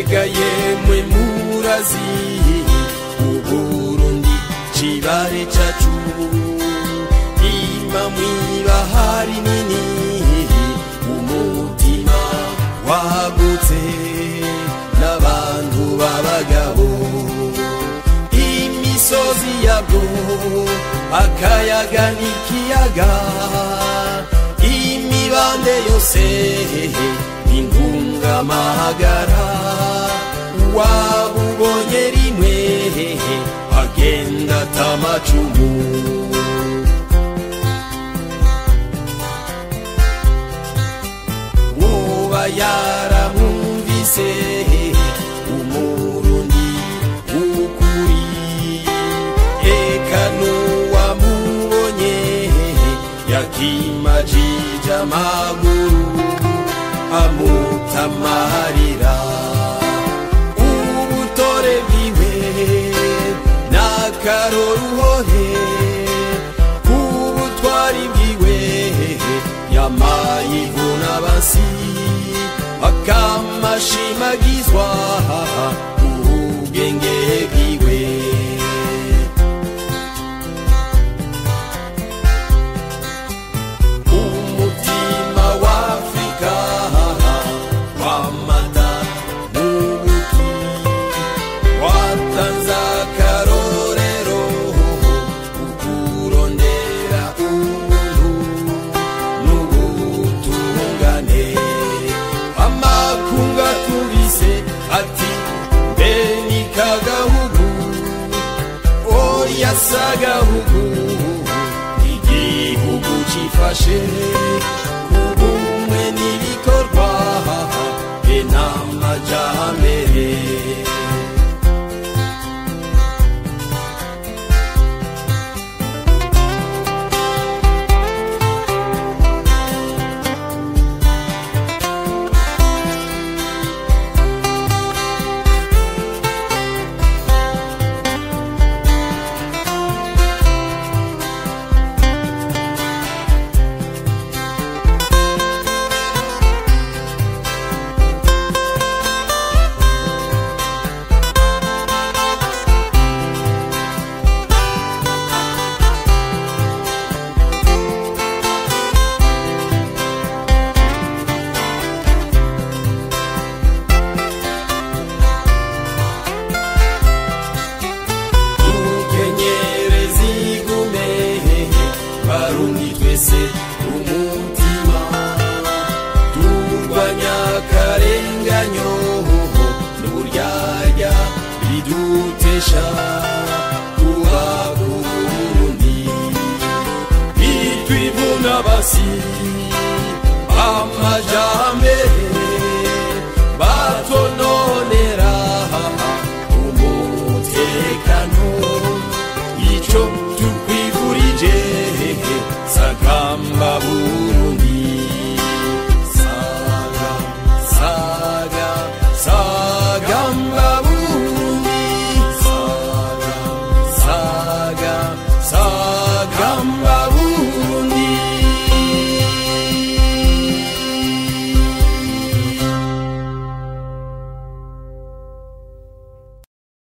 mbega yemwe murazi uburundi cibare cacu ima mwibahari nini umutima wagutse n'abantu b'abagabo imisozi yabwo akayaga n'ikiyaga imibande yose intungamahagara wabubonye rimwe agenda atamacumu woba yaramwumvise umurundi w'ukuri eka n'uwamubonye yakimajije amaguru amutamarira ubutore bwiwe n'akaroruhore ubutwari bwiwe yamayivuna basi akamashimagizwa ubwenge bwiwe umutima w'afrika wamata n'ubuki watanze akarorero ukurondera ubuntu n'ubutungane amakunga tubise ati mbe ni kagahugu oya sagahugu igihugu cifashe ubumwe n'ibikorwa be n'amajambere dukenyere zigume barundi twese umutima turwanya akarenganyo n'uburyarya bidutesha kuba ku burundi bitwivuna basi